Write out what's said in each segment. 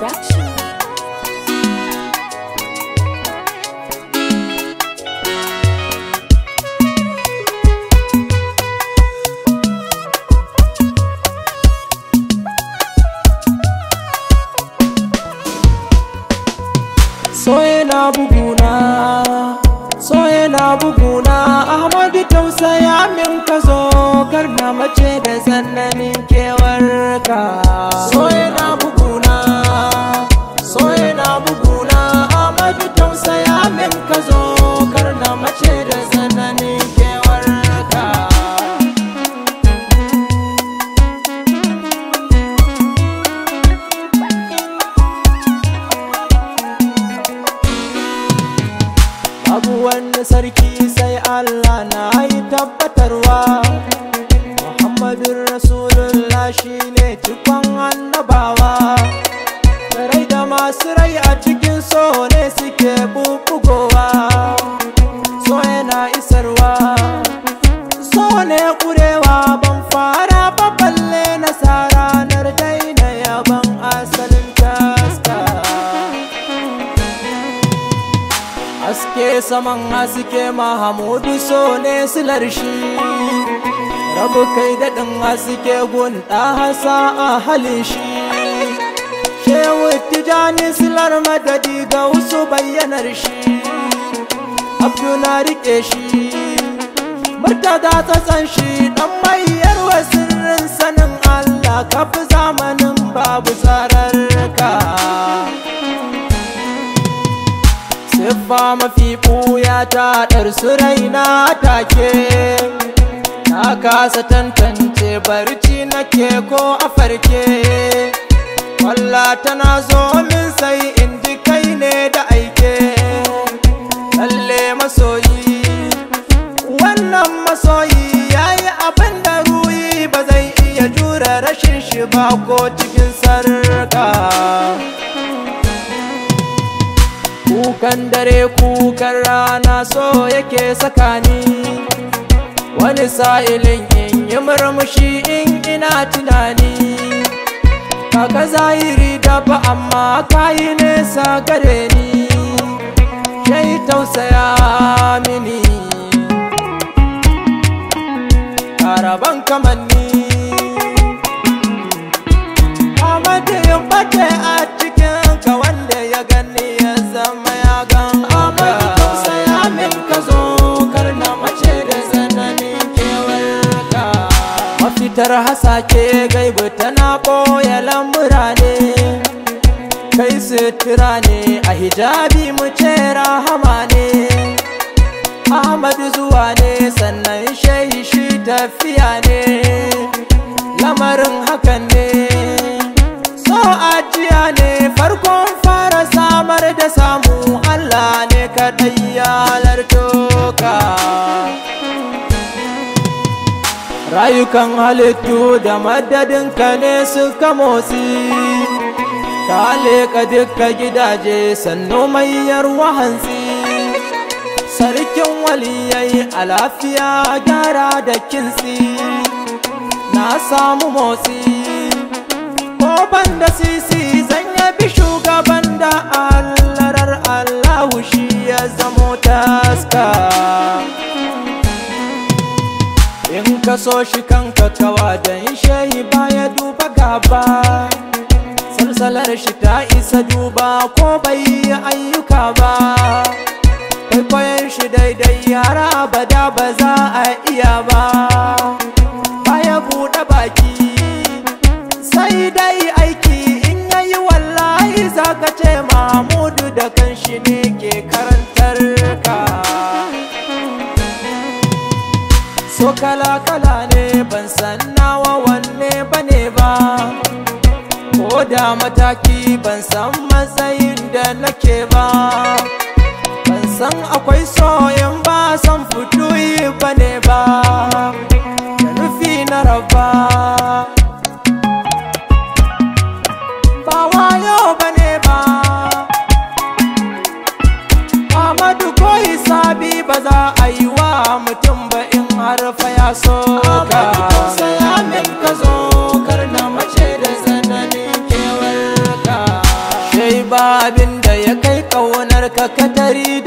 Production. so yana buguna so yana buguna ahmadu tausaya min ka zo kar na mace da sannanin kewarka so yana buguna so yana buguna ahmadu tausaya min ka zo kar na mace da sannanin kewarka babu wani sarki sai Allah na yi tabbatarwa Muhammadun Rasulullah shi ne cikon annabawa da rai da masu rai a cikin so ne suke bubugowa so yana isarwa so ne kurewa ban fara ba balle na ranar daina yaban asalin taska Haske saman haske Mahamudu so ne silar shi Rabu kai daɗin haske gun hasa a halin shi Shehu Tijani silar madadi ga wasu bayyanar shi Abdu na riƙe shi Murtada tsatsan shi ɗan mayar sirrin sanin Allah kafi zamanin babu tsararraka siffa mafi ɓuya ta ɗarsu raina take na kasa tantance barci nake ko a farke walla tana zo min sai in ji kai ne da aike lalle masoyi wannan masoyi yayi abin da ruyi ba zai iya jure rashin shi ba ko cikin sarka kukan dare kukan rana so yake sakani wani sa'ilin in yi murmushi in ina tunani kaka zahiri dafa amma kayi nesa gare ni shai tausaya mini karaban kamanni Amadu yin bace a cikin ka wanda ya gani ya zama ya gan Amadu tausaya min ka zo kar na mace da zananin kewarka Mafitar hasake gaibu tana ɓoye lamura ne Kai sutura ne a hijabi mu ce rahama ne Ahmadu zuwa ne sannan shehi shi tafiya ne Lamarin hakan ne so ajiya ne farkon fara samar da samu Allah ne kaɗai ya halarto ka rayukan halittu da madadinka ne suka motsi ka leƙa dukka gidaje sannu mayar wahantsi sarkin waliyai a lafiya gyara da kintsi na samu motsi ko ban da sisi zan yabi shugaban da allarar allahu shi ya zamo taska in ka so shi kanka kawa don shehi baya duba gaba salsalar shi ta isa duba ko bai yi ayyuka ba kwaikwayon shi daidai yara abada ba za a iya ba baya buɗe baki sai dai aiki in yayi wallahi zaka ce Mahmudu da kanshi ne ke karantar ka so kala kala ne ban san nawa wanne bane ba ko da mataki ban san matsayin da nake ba ban san akwai soyin ba san fituyi bane ba da nufi na raba ba wayo bane ba Amadu ko hisabi ba za a yi wa mutum ba in har fa ya so ka saya min ka zo kar na mace da zananin kewarka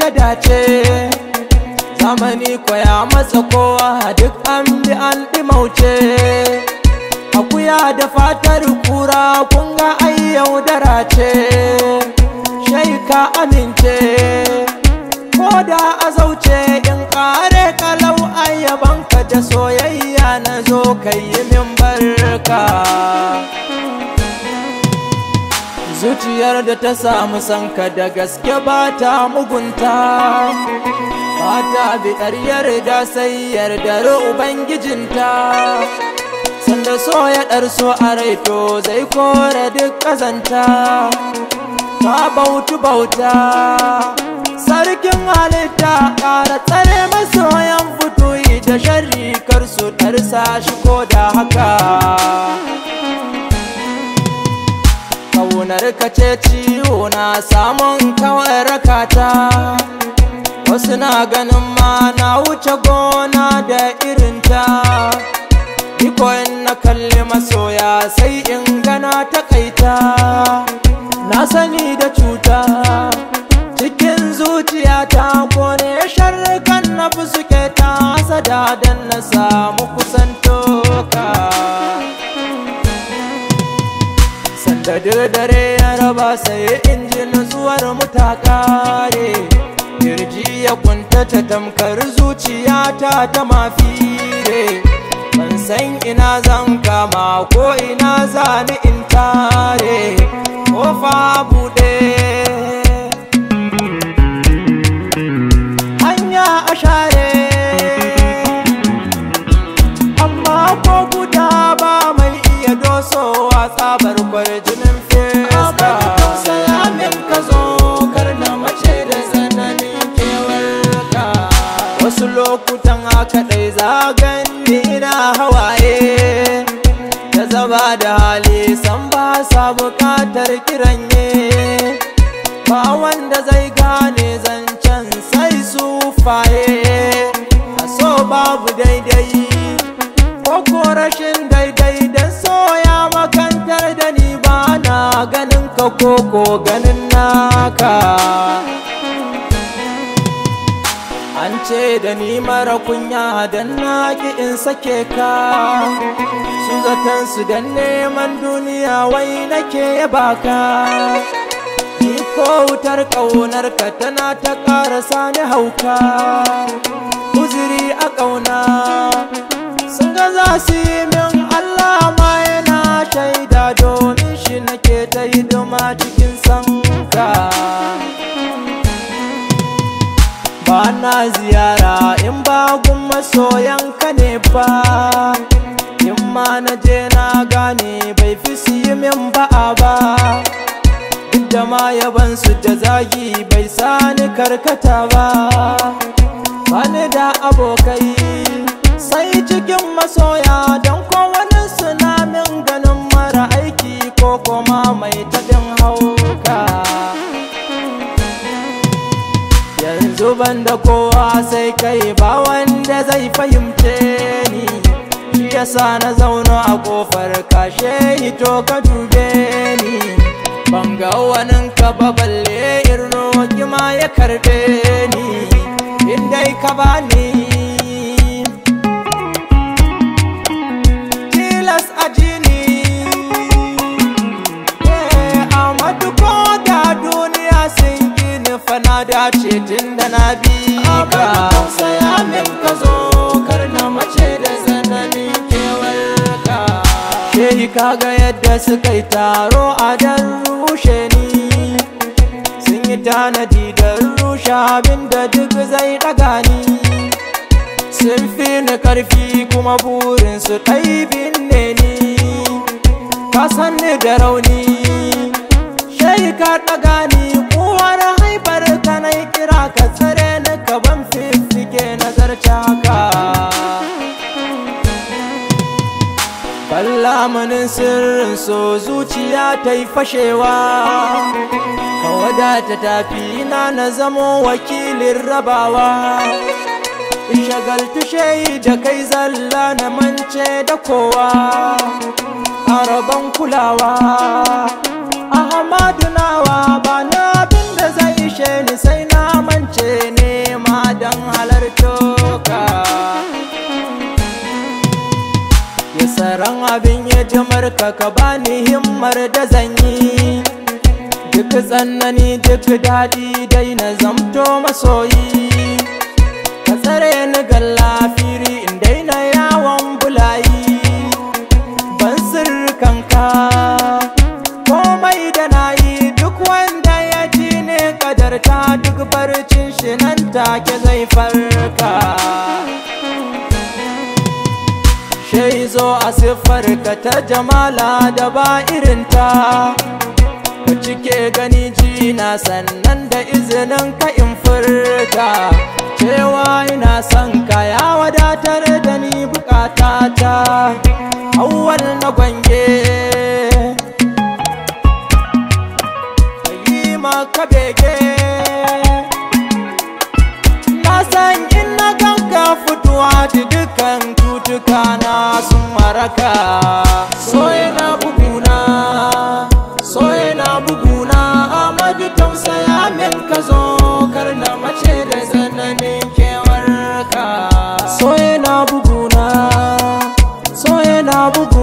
da dace zamani kwaya matsa kowa duk an bi an ɗimauce akuya da fatar kura kun ga ai yaudara ce shai ka amince ko da a zauce in kare kalau ayyabanka da soyayya na zo kai yi min barka zuciyar da ta samu sanka da gaske ba ta mugunta ba ta biɗar yarda sai yardar ubangijinta sanda so ya ɗarso a raito zai kore duk ƙazanta ta bautu bauta sarkin halitta ƙara tsare masoyan fitoyi da sharri kar su ɗarsa shi ko da haka Kaunar ka ce ciwo na samun kawai rakata Wasu na ganin ma na wuce gona da irinta Iko in na kalli masoya sai in gana takaita Na sani da cuta cikin zuciyata kone sharrukan na fi suke ta sada don na samu kusantoka Sanda dare ya raba sai in ji nutsuwar mu ta kare Kirji ya kuntata tamkar zuciyata ta mafire Ban san ina zan kama ko ina zani in tare Kofa buɗe Hanya a share Amma ko guda ba mai iya dosowa tsabar kwarjinin fiska Saya min ka zo kar na mace da tsananin kewarka Wasu lokutan haka ɗai zagan ni ina hawaye Da zaba da hali san ba sa bukatar kiranye Ba wanda zai gane zancen sai su faye A so babu daidai ko rashin daidai dan soya makantar da ni ba na ganin ka koko ganin naka an ce da ni mara kunya dan na ki in sake ka su zaton su dan neman duniya wai nake baka ni ko wutar ƙaunar ka tana ta ƙara sani hauka uzuri a ƙauna sun ga za su yi min Allah ma yana shaida domin shi nake ta hidima cikin sanka ba na ziyara in ba gun masoyanka ne ba in ma na je na gane bai fi su yi min ba'a ba duk da ma yabansu da zagi bai sani karkata ba bani da abokai sai cikin masoya don kowane suna min ganin mara aiki ko kuma mai taɗin hauka yanzu ban da kowa sai kai ba wanda zai fahimce ni shi yasa na zauna a kofar kashe hito ka dube ni ban ga wanin ka ba balle in roƙi ma ya karbe ni in dai ka bani tilas a jini Amadu ko da duniya sun gini fana dace tun da na bi ka saya min ka zo kar na mace da zananin kewarka Shehi kaga yadda suka yi taro a dan rushe ni sun yi tanadi don rushe abin da duk zai daga ni sun fi ni karfi kuma burinsu ɗaibin ne ni ka san ni da rauni shai ka ɗaga ni uwar haifar ka na kira ka tsare ni ka ban fiffike nazarci haka Kallamanin sirrin so zuciya ta yi fashewa Ka wadata tafi na na zamo wakilin rabawa shagaltu shayi da kai zalla na mance da kowa araban kulawa ahmadu nawa ba na abin da zai ishe ni sai na mance abin ya jamarka ka bani himmar da zan yi duk tsanani duk daɗi dai na zamto masoyi ka tsare ni ga lafiri in daina yawon bulayi ban sirrikanka komai da na yi duk wanda ya ji ne kadarta duk barcin shi nan take zai farka shai zo a siffarka ta jamala da ba irinta ka cike gani ji na sannan da izinin ka in furta cewa ina son ka ya wadatar da ni bukatata awwal na gwange yi maka bege na san in na ganka fituwa da dukkan tutuka na sun maraka so yana buguna so yana buguna amadu tausaya min ka zo kar na mace da tsananin kewarka so yana buguna so yana buguna